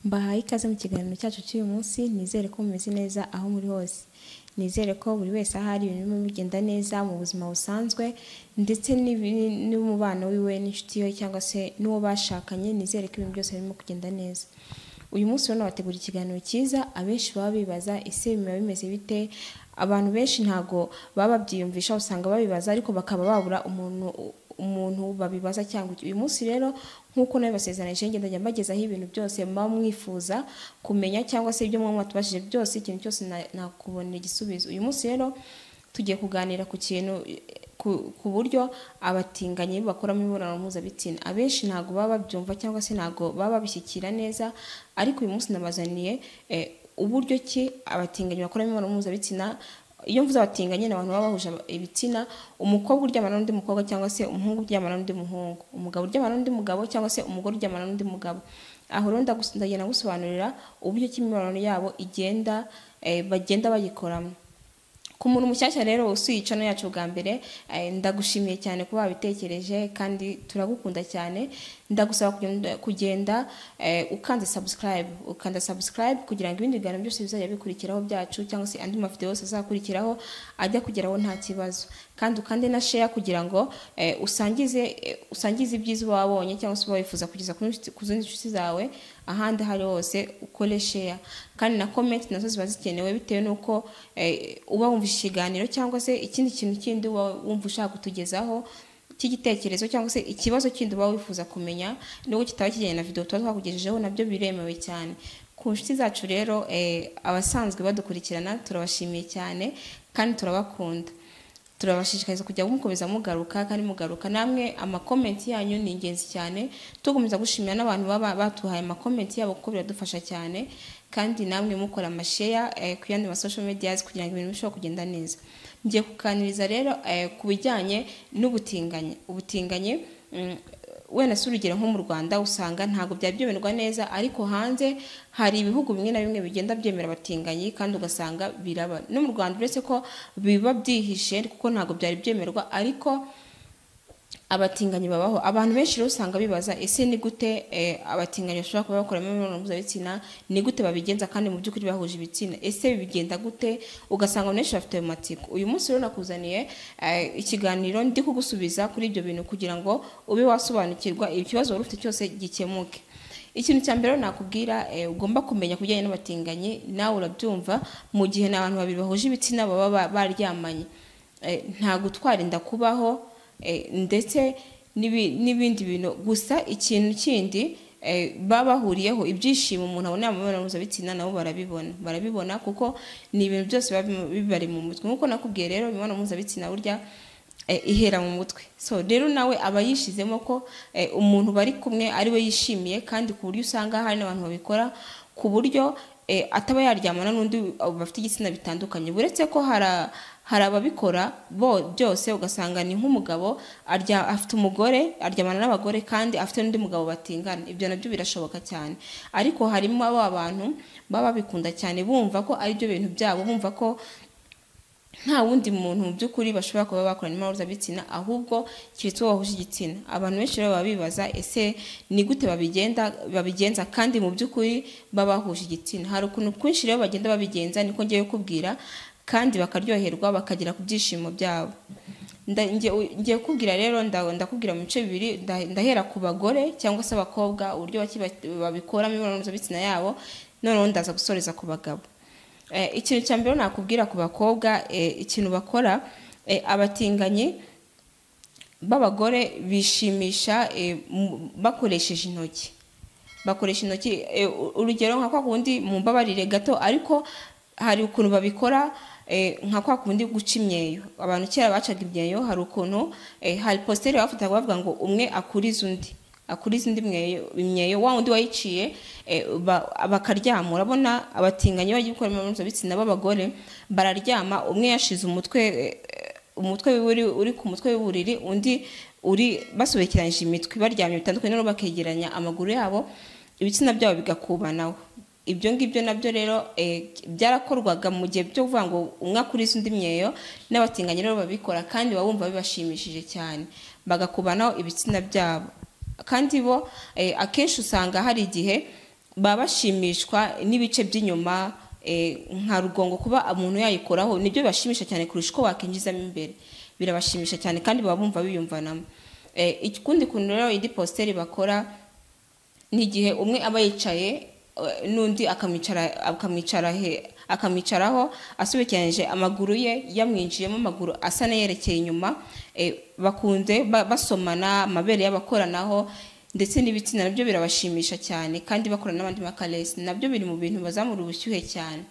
Mbahaye ikaze mu kiganiro cyacu cy'uyu munsi nizere ko mumeze neza aho muri hose nizere ko buri wese aho ari ibintu birimo bigenda neza mu buzima busanzwe ndetse n'ibi- n'umubano wiwe n'inshuti ye cyangwa se n'uwo bashakanye nizere ko ibintu byose birimo kugenda neza uyu munsi rero nabategura ikiganiro cyiza abenshi baba bibaza ese biba bimeze bite abantu benshi ntago baba babyiyumvisha usanga babibaza ariko bakaba babura umuntu umuntu babibaza cyangwa iki. uyu munsi rero nk'uko nabibasezeranije ngenda njya mbagezaho ibintu byose muba mwifuza kumenya cyangwa se ibyo muba mwatubashije byose ikintu cyose na- nakubonera igisubizo uyu munsi rero tugiye kuganira ku kintu ku, ku buryo abatinganyi bakoramo imibonano mpuzabitsina abenshi ntabwo baba babyumva cyangwa se ntabwo baba babishyikira neza ariko uyu munsi nabazaniye eh, uburyo ki abatinganyi bakoramo imibonano mpuzabitsina iyo mvuze abatinganye ni abantu baba bahuje aba- ibitsina umukobwa uryamana n'undi mukobwa cyangwa se umuhungu uryamana n'undi muhungu umugabo uryamana n'undi mugabo cyangwa se umugore uryamana n'undi mugabo aho rero ndagus- ndagenda gusobanurira uburyo ki imibonano yabo igenda eh, bagenda bayikoramo ku muntu mushyashya rero usuye no yacu bwa mbere eh, ndagushimiye cyane kuba wabitekereje kandi turagukunda cyane ndagusaba kugenda, kugenda eh, ukanze subscribe ukanda subscribe kugira ngo ibindi biganiro byose bizajya bikurikiraho byacu cyangwa se andi mavideo yose azakurikiraho ajya kugeraho nta kibazo kandi ukande na share kugira ngo eh, usangize eh, usangize ibyiza uba wabonye cyangwa se uba wifuza kugeza ku nshuti- ku zindi nshuti zawe ahandi aho ari hose ukore share kandi na comment nazo ziba zikenewe bitewe n'uko eh, uba wumvise ikiganiro cyangwa se ikindi kintu kindi uba wumva ushaka kutugezaho cy'igitekerezo cyangwa se ikibazo kindi uba wifuza kumenya nubwo kitaba kijyanye na video tuba twakugejejeho nabyo biremewe cyane ku nshuti zacu rero eh, abasanzwe badukurikirana turabashimiye cyane kandi turabakunda turabashishikariza kujya mukomeza mugaruka kandi mugaruka namwe amakomenti yanyu ni ingenzi cyane tugumiza gushimira n'abantu baba batuhaye amakomenti yabo kuko biradufasha cyane kandi namwe mukora amasheya eh, ku yandi ma social medias kugira ngo ibintu birusheho kugenda neza ngiye kuganiriza rero eh, ku bijyanye n'ubutinganye ubutinganye mm, wenda si urugero nko mu rwanda usanga ntabwo byaba byemerwa neza ariko hanze hari ibihugu bimwe na bimwe bigenda byemera abatinganyi kandi ugasanga biraba no mu rwanda uretse ko biba byihishe kuko ntabwo byari byemerwa ariko abatinganyi babaho abantu benshi rero usanga bibaza ese ni gute eh, abatinganyi bashobora kuba bakoramo imibonano mpuzabitsina ni gute babigenza kandi mu by'ukuri bahuje ibitsina ese bigenda gute ugasanga abantu benshi bafite ayo matsiko uyu munsi rero nakuzaniye eh, ikiganiro ndi kugusubiza kuri ibyo bintu kugira ngo ube wasobanukirwa ikibazo wari ufite cyose gikemuke ikintu cya mbere rero nakubwira eh, ugomba kumenya ku bijyanye n'abatinganyi nawe urabyumva mu gihe ni abantu babiri bahuje ibitsina baba ba- baryamanye Eh, nta gutwara inda kubaho eh, ndetse n'ibi- n'ibindi bintu gusa ikintu kindi eh, baba bahuriyeho ibyishimo umuntu abona mu mibonano mpuzabitsina nabo barabibona barabibona kuko ni ibintu byose biba bimu- bibari mu mutwe nk'uko nakubwiye rero imibonano mpuzabitsina burya eh, ihera mu mutwe so rero nawe aba yishizemo ko eh, umuntu bari kumwe ariwe yishimiye kandi ku buryo usanga hari n'abantu babikora ku buryo eh, ataba yaryamana n'undi bafite igitsina bitandukanye uretse ko hari a- hari ababikora bo byose ugasanga ni nk'umugabo arya afite umugore aryamana n'abagore kandi afite n'undi mugabo batingana ibyo nabyo birashoboka cyane ariko harimo ba bantu baba babikunda cyane bumva ko ari byo bintu byabo bumva ko nta wundi muntu mu by'ukuri bashobora kuba bakorana imibonano bitsina ahubwo keretse uwo wahuje igitsina abantu benshi rero baba bibaza ese ni gute babigenda babigenza kandi mu by'ukuri baba bahuje igitsina hari ukuntu kwinshi rero bagenda babigenza niko ngiye kubwira kandi bakaryoherwa bakagera ku byishimo byabo Nda- nge- u- ngiye kubwira rero nda- ndakubwira mu bice bibiri nda- ndahera ku bagore cyangwa se abakobwa uburyo baki ba- babikoramo imibonano mpuzabitsina yabo noneho ndaza gusoreza ku bagabo Eh, ikintu cya mbere nakubwira ku bakobwa eh, ikintu bakora eh, abatinganyi b'abagore bishimisha eh, mu- bakoresheje intoki bakoresha intoki eh, u- urugero nka kwa kundi mumbabarire gato ariko hari ukuntu babikora eh, nka kwa kundi guca imyeyo abantu kera bacaga imyeyo hari ukuntu eh, hari positeri bafataga bavuga ngo umwe akuriza undi akuriza undi mweyo- imyeyo wa wundi wayiciye eh, ba- bakaryama urabona abatinganyi bagiye gukora imibonano mpuzabitsina b'abagore bararyama umwe yashize umutwe eh, umutwe uri, uri ku mutwe w'uburiri undi uri basobekeranyije imitwe baryamye bitandukanye noneho bakegeranya amaguru yabo ibitsina byabo bigakubanaho ibyo ngibyo nabyo rero eh, byarakorwaga mu gihe byo kuvuga ngo umwe akuriza undi imyeyo n'abatinganyi rero babikora kandi baba bumva bibashimishije cyane bagakubanaho ibitsina byabo kandi bo eh, akenshi usanga hari igihe baba bashimishwa n'ibice by'inyuma eh, nka rugongo kuba umuntu yayikoraho nibyo bibashimisha cyane kurusha uko wakinjizamo imbere birabashimisha cyane kandi baba bumva biyumvanamo Eh, ikindi kuntu rero indi posteri bakora ni igihe umwe aba yicaye eh, n'undi akamwicara akamwicara he- akamwicaraho asobekeranyije amaguru ye yamwinjiyemo amaguru asa n'ayerekeye inyuma eh, bakunze ba- basomana amabere y'abakoranaho ndetse n'ibitsina nabyo birabashimisha cyane kandi bakora n'abandi makaresi nabyo biri mu bintu bazamura ubushyuhe cyane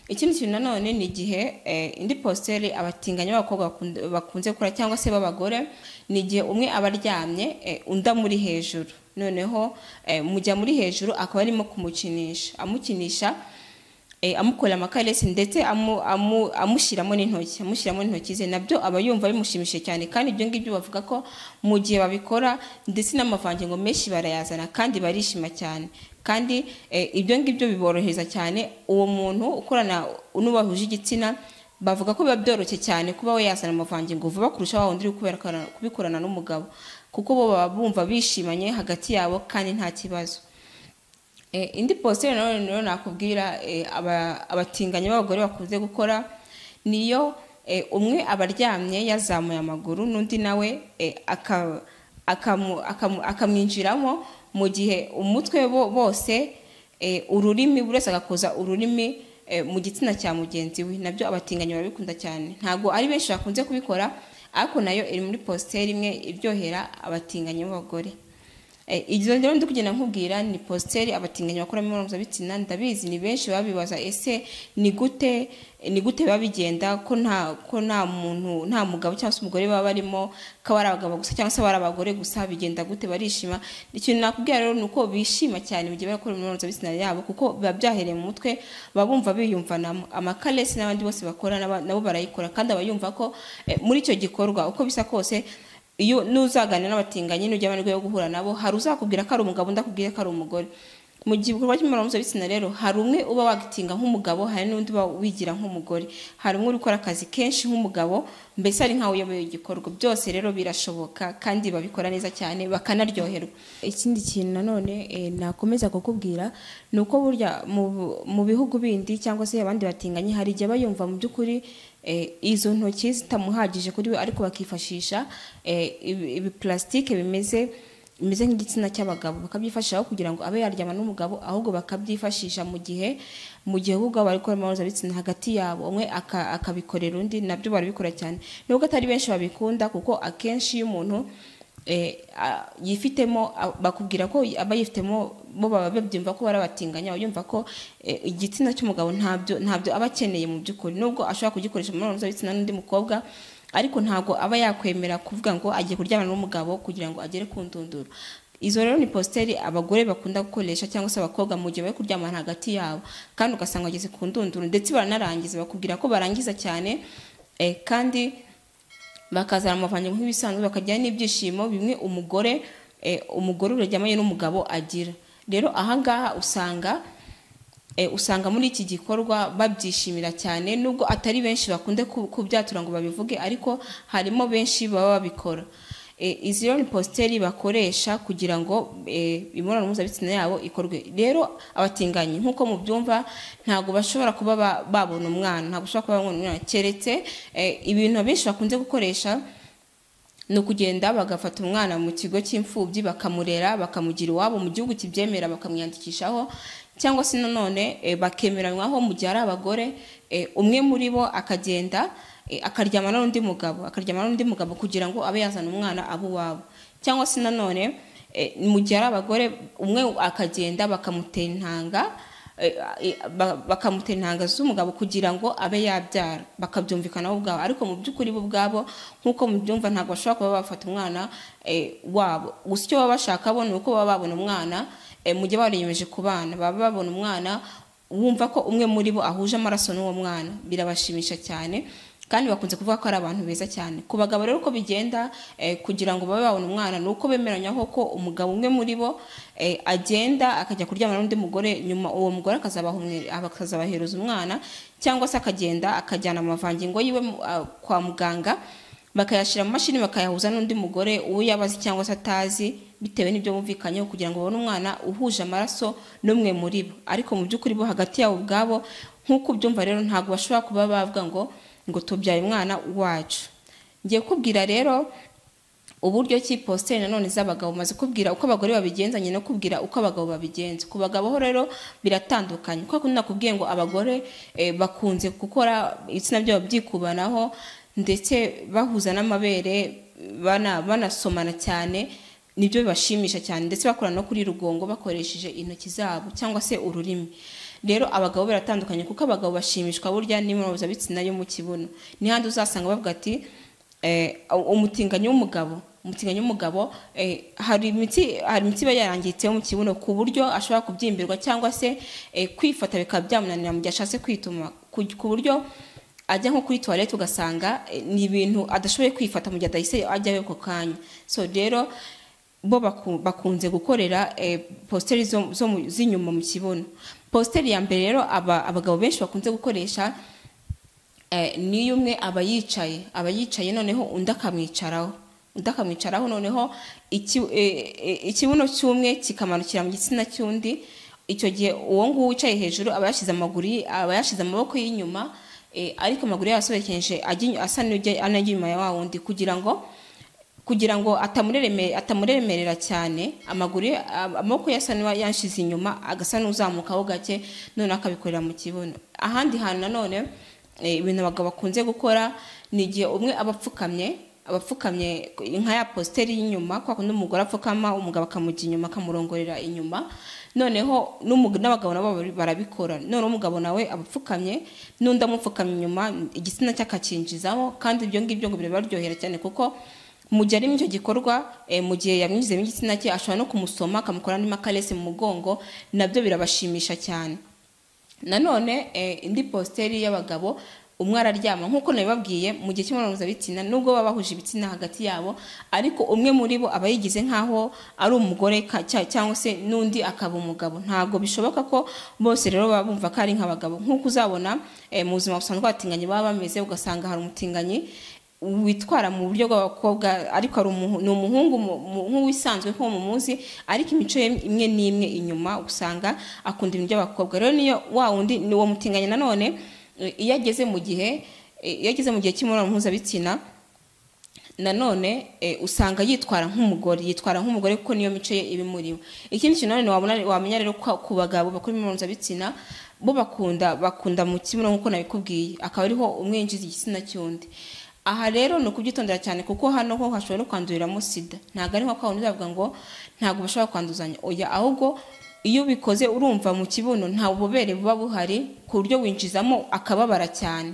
ikindi kintu nanone ni igihe eh, indi positeri abatinganyi b'abakobwa bakund- bakunze gukora cyangwa se b'abagore ni igihe umwe aba aryamye eh, undi amuri hejuru noneho eh, mujya muri hejuru akaba arimo kumukinisha amukinisha eh, amukorera amakaresi ndetse amu- amu- amushyiramo n'intoki amushyiramo n'intoki ze nabyo aba yumva bimushimishije cyane kandi ibyo ngibyo bavuga ko mu gihe babikora ndetse n'amavangingo menshi barayazana kandi barishima cyane kandi eh, ibyo ngibyo biborohereza cyane uwo muntu ukorana n'ubahuje igitsina bavuga ko biba byoroshye cyane kuba we yazana amavangingo vuba kurusha wa wundi uri kubera- kubikorana n'umugabo kuko bo baba bumva bishimanye hagati yabo kandi nta kibazo Eh, indi positeri nanone rero nakubwira eh, aba- abatinganyi b'abagore bakunze gukora niyo eh, umwe aba aryamye yazamuye amaguru n'undi nawe eh, aka- akamu- akamu- akamwinjiramo mu gihe umutwe bo- bose eh, ururimi buri wese agakoza ururimi eh, mu gitsina cya mugenzi we nabyo abatinganyi barabikunda cyane ntabwo ari benshi bakunze kubikora ariko nayo iri muri positeri imwe iryohera abatinganyi b'abagore Eh, izo rero ndi kugenda nkubwira ni positeri abatinganyi bakora mu mibonano mpuzabitsina ndabizi ni benshi baba bibaza ese ni gute ni gute biba bigenda ko nta ko nta muntu nta mugabo cyangwa se umugore baba barimo ko aba ari abagabo gusa cyangwa se aba ari abagore gusa bigenda gute barishima ikintu nakubwira rero ni uko bishima cyane mu gihe bari gukora imibonano mpuzabitsina yabo kuko biba byahereye mu mutwe baba bumva biyumvanamo amakaresi n'abandi bose bakora n'aba- nabo barayikora kandi aba yumva ko eh, muri icyo gikorwa uko bisa kose iyo n'uzaganira n'abatinganyi n'ujya amahirwe yo guhura nabo hari uzakubwira ko ari umugabo undi akubwire ko ari umugore mu gihe igikorwa cy'imibonano mpuzabitsina rero hari umwe uba wagitinga nk'umugabo hari n'undi uba wigira nk'umugore hari umwe uri gukora akazi kenshi nk'umugabo mbese ari nkawe uyoboye igikorwa byose rero birashoboka kandi babikora neza cyane bakanaryoherwa ikindi kintu nanone eh, nakomeza kukubwira ni uko burya mu, mu bihugu bindi cyangwa se abandi batinganye hari igihe aba yumva mu by'ukuri eh, izo ntoki zitamuhagije kuri we ariko bakifashisha eh, ibi- ibipulasitike bimeze bimeze nk'igitsina cy'abagabo bakabyifashisha aho kugira ngo abe yaryama n'umugabo ahubwo bakabyifashisha mu gihe mu gihe ahubwo bari gukora imibonano mpuzabitsina hagati yabo umwe aka- akabikorera undi nabyo barabikora cyane nubwo atari benshi babikunda kuko akenshi iyo umuntu eh, a- yifitemo a- bakubwira ko aba yifitemo bo baba babyumva ko bari abatinganya uyumva ko eh, igitsina cy'umugabo ntabyo ntabyo aba akeneye mu by'ukuri nubwo ashobora kugikoresha mu mibonano mpuzabitsina n'undi mukobwa ariko ntabwo aba yakwemera kuvuga ngo agiye kuryamana n'umugabo kugira ngo agere ku ndunduro izo rero ni positeri abagore bakunda gukoresha cyangwa se abakobwa mu gihe bari kuryamana hagati yabo kandi ugasanga bageze ku ndunduro ndetse baranarangiza bakubwira ko barangiza cyane eh, kandi bakazana amavangingo nk'ibisanzwe bakagira n'ibyishimo bimwe umugore eh, umugore uryamanye n'umugabo agira rero ahangaha usanga eh, usanga muri iki gikorwa babyishimira cyane nubwo atari benshi bakunde ku- kubyatura ngo babivuge ariko harimo benshi baba babikora Eh, izi rero ni positeri bakoresha kugira ngo eh, imibonano mpuzabitsina yabo ikorwe rero abatinganyi nk'uko mubyumva ntabwo bashobora kuba ba- babona umwana ntabwo bashobora kuba babona umwana keretse eh, ibintu abenshi bakunze gukoresha ni ukugenda bagafata umwana mu kigo cy'imfubyi bakamurera bakamugira iwabo mu gihugu kibyemera bakamwiyandikishaho cyangwa se nanone eh, bakemeranywaho mu gihe ari abagore eh, umwe muri bo akagenda eh, akaryamana n'undi mugabo akaryamana n'undi mugabo kugira ngo abe yazana umwana abe uwabo cyangwa se nanone eh, mu gihe ari abagore umwe akagenda bakamutera intanga eh, eh, ba- bakamutera intanga z'umugabo kugira ngo abe yabyara bakabyumvikanaho ubwabo ariko mu by'ukuri bo ubwabo nk'uko mubyumva ntabwo bashobora kuba bafata umwana eh, wabo gusa icyo baba bashaka bo ni uko baba babona umwana eh, mu gihe bariyemeje kubana baba babona umwana wumva ko umwe muri bo ahuje amaraso n'uwo mwana birabashimisha cyane kandi bakunze kuvuga ko ari abantu beza cyane ku bagabo rero uko bigenda eh, kugira ngo babe babona umwana ni uko bemeranywaho ko umugabo umwe muri bo eh, agenda akajya kuryamana n'undi mugore nyuma uwo mugore akazabahumwe- akazabahereza umwana cyangwa se akagenda akajyana amavangingo yiwe mu- ah, kwa muganga bakayashyira mu mashini bakayahuza n'undi mugore uwo yabazi cyangwa se atazi bitewe n'ibyo bumvikanyeho kugira ngo babone umwana uhuje amaraso n'umwe muri bo ariko mu by'ukuri bo hagati yabo ubwabo nk'uko ubyumva rero ntabwo bashobora kuba bavuga ngo ngo tubyaye umwana wacu ngiye kubwira rero uburyo ki positeri nanone z'abagabo maze kubwira uko abagore babigenza nyine no kubwira uko abagabo babigenza ku bagabo ho rero biratandukanye kuko nakubwiye ngo abagore bakunze gukora ibitsina byabo byikubanaho ndetse bahuza n'amabere banasomana cyane nibyo bibashimisha cyane ndetse bakora no kuri rugongo bakoresheje intoki zabo cyangwa se ururimi rero abagabo biratandukanye kuko abagabo bashimishwa burya n'imibonano yo mu kibuno n'ihandi uzasanga bavuga ati umutinganyi w'umugabo umutinganyi w'umugabo hari imiti hari imiti iba yarangitseho mu kibuno ku buryo ashobora kubyimbirwa cyangwa se kwifata bikaba byamunanira mu gihe ashatse kwituma ku buryo ajya nko kuri tuwarete ugasanga ni ibintu adashoboye kwifata mu gihe adahise ajyayo ako kanya so rero bo bakunze gukorera positeri z'inyuma mu kibuno positeri ya mbere rero abagabo benshi bakunze gukoresha niyo umwe aba yicaye aba yicaye noneho undi akamwicaraho undi akamwicaraho noneho ikibuno cy'umwe kikamanukira mu gitsina cy'undi icyo gihe uwo nguwo wicaye hejuru aba yashyize amaguru aba yashyize amaboko y'inyuma ariko amaguru yasobekeje asa n'ujya inyuma ya wa wundi kugira ngo kugira ngo atamuremerera cyane amaguru amaboko ye asa yashyize inyuma agasa n'uzamukaho gake noneho akabikorera mu kibuno ahandi hantu nanone ibintu abagabo bakunze gukora ni igihe umwe aba apfukamye abapfukamye nka ya positeri y'inyuma kuko n'umugore apfukama umugabo akamujya inyuma akamurongorera inyuma noneho n'abagabo nabo barabikora noneho umugabo nawe aba apfukamye n'undi amupfukamye inyuma igitsina cye akakinjizamo kandi ibyo ngibyo ngo birabaryohera cyane kuko mu gihe ari muri icyo gikorwa mu gihe yamwinjizemo igitsina cye ashobora no kumusoma akamukora n'ima karesi mu mugongo nabyo birabashimisha cyane nanone indi positeri y'abagabo umwe araryama nk'uko nabibabwiye mu gihe cy'imibonano mpuzabitsina nubwo baba bahuje ibitsina hagati yabo ariko umwe muri bo aba yigize nk'aho ari umugore cyangwa se n'undi akaba umugabo ntabwo bishoboka ko bose rero baba bumva ko ari nk'abagabo nk'uko uzabona mu buzima busanzwe abatinganyi baba bameze ugasanga hari umutinganyi witwara mu buryo bw'abakobwa ariko ni umuhungu nk'uwisanzwe nko mu muzi ariko imico ye imwe n'imwe inyuma usanga akunda ibintu by'abakobwa rero niyo wa wundi ni uwo mutinganya nanone iyo ageze mu gihe iyo ageze mu gihe cy'imibonano mpuzabitsina nanone usanga yitwara nk'umugore yitwara nk'umugore kuko niyo mico ye iba imuriwe ikindi kintu nanone wamenya rero ku bagabo bakora imibonano mpuzabitsina bo bakunda bakunda mu kimwe nk'uko nabikubwiye akaba ariho umwinjiza igitsina cy'undi aha rero ni ukubyitondera cyane kuko hano ho hashobora no kwanduriramo sida ntabwo ari nko kwa wundi bavuga ngo ntabwo bashobora kwanduzanya oya ahubwo iyo ubikoze urumva mu kibuno nta bubobere buba buhari ku buryo winjizamo akababara cyane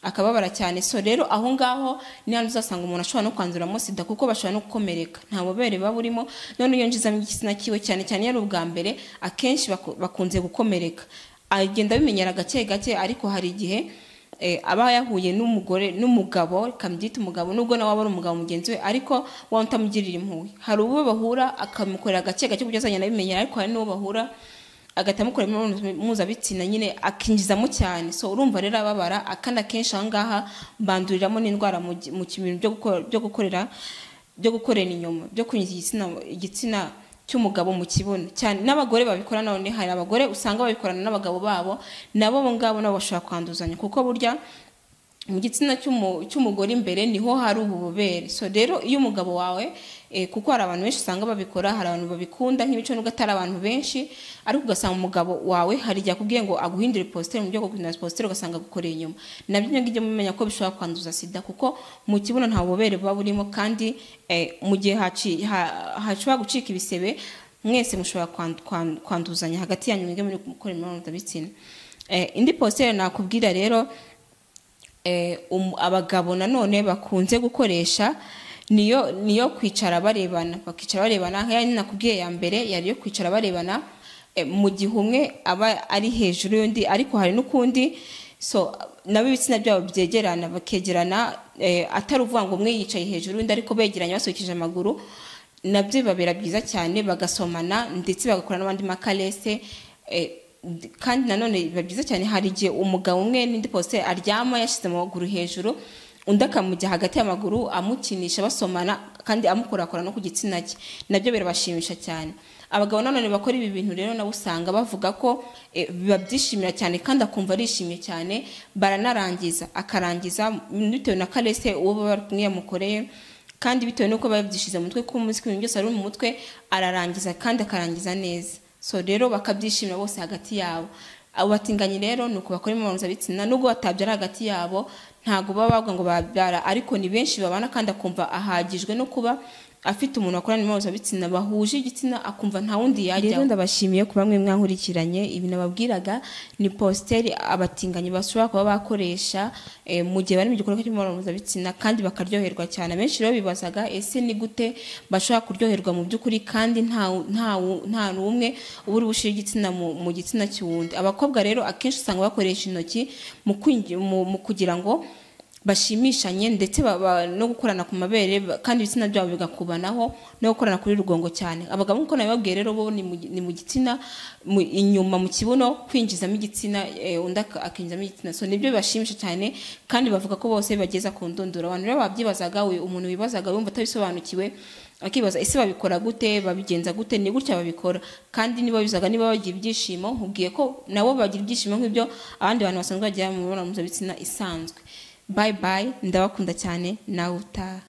akababara cyane so rero aho ngaho ni hano uzasanga umuntu ashobora no kwanduramo sida kuko bashobora no gukomereka nta bubobere buba burimo none iyo njizamo igitsina kiwe cyane cyane iyo ari ubwa mbere akenshi bakunze gukomereka agenda abimenyera gake gake ariko hari igihe aba yahuye n'umugore n'umugabo kamubyita umugabo nubwo nawe aba ari umugabo mugenzi we ariko wowe utamugirira impuhwe hari uwo bahura akamukorera gake gake kuburyo azagenda abimenyera ariko hari n'uwo bahura agahita amukora imibonano mpuzabitsina nyine akinjizamo cyane so urumva rero ababara kandi akenshi aha ngaha banduriramo n'indwara mu kibintu byo gukorera byo gukorera inyuma byo kunyuza igitsina igitsina cy'umugabo mu kibuno cyane n'abagore babikora none hari abagore usanga babikorana n'abagabo babo nabo ngabo nabo bashobora kwanduzanya kuko burya mu gitsina cy'umugore imbere niho hari ububobere so rero iyo umugabo wawe kuko hari abantu benshi usanga babikora hari abantu babikunda nk'ibice nubwo atari abantu benshi ariko ugasanga umugabo wawe hari igihe akubwiye ngo aguhindure positeri mu buryo bwo guhindura positeri ugasanga agukoreye inyuma nabyo ngibyo mumenya ko bishobora kwanduza sida kuko mu kibuno nta bubobere buba burimo kandi mu gihe hashobora gucika ibisebe mwese mushobora kwanduzanya hagati yanyu mwige muri gukora imibonano mpuzabitsina indi positeri nakubwira rero abagabo nanone bakunze gukoresha niyo niyo kwicara barebana bakicara barebana nk'iyo nakubwiye ya mbere yari yo kwicara barebana mu gihe umwe aba ari hejuru y'undi ariko hari n'ukundi so nabo ibitsina byabo byegerana bakegerana atari uvuga ngo umwe yicaye hejuru y'undi ariko begeranye basukije amaguru nabyo bibabera byiza cyane bagasomana ndetse bagakora n'abandi makarese kandi nanone biba byiza cyane hari igihe umugabo umwe n'indi posite aryama yashyize amaguru hejuru undi akamujya hagati y'amaguru amukinisha basomana kandi amukorakora no ku gitsina cye nabyo birabashimisha cyane abagabo nanone bakora ibi bintu rero nabo usanga bavuga ko eh, babyishimira cyane kandi akumva arishimye cyane baranarangiza akarangiza bitewe na karese uwo baba bari kumwe yamukoreye kandi bitewe n'uko biba byishyize mu mutwe ko umunsi ku bintu byose ari mu mutwe ararangiza kandi akarangiza neza so rero bakabyishimira bose hagati yabo abo batinganyi rero ni uko bakora imibonano mpuzabitsina nubwo batabyara hagati yabo ntabwo baba bavuga ngo babyara ariko ni benshi babana kandi akumva ahagijwe no kuba afite umuntu wakorana imibonano mpuzabitsina bahuje igitsina akumva nta wundi yajyaho rero ndabashimiye ku bamwe mwankurikiranye ibi nababwiraga ni positeri abatinganyi bashobora kuba bakoresha eh, mu gihe bari mu gikorwa cy'imibonano mpuzabitsina kandi bakaryoherwa cyane abenshi rero bibazaga ese ni gute bashobora kuryoherwa mu by'ukuri kandi nta wu- nta wu- nta n'umwe uba uri bushyire igitsina mu mu gitsina cy'uwundi abakobwa rero akenshi usanga bakoresha intoki mu kwinji- mu- mu kugira ngo bashimishanye ndetse baba no gukorana ku mabere ba- kandi ibitsina byabo bigakubanaho no gukorana kuri rugongo cyane abagabo nk'uko nabibabwiye rero bo ni mu gi- ni mu gitsina mu- inyuma mu kibuno kwinjizamo igitsina eh, undi ak- akinjizamo igitsina so nibyo bibashimisha cyane kandi bavuga ko bose bageza ku ndunduro abantu rero babyibazaga we umuntu wibazaga wumva atabisobanukiwe akibaza ese babikora gute babigenza gute ni gutya babikora kandi niba bizaga niba bagira ibyishimo nkubwiye ko nabo bagira ibyishimo nk'ibyo abandi bantu basanzwe bagira mu mibonano mpuzabitsina isanzwe bye bye ndabakunda cyane nawe utaha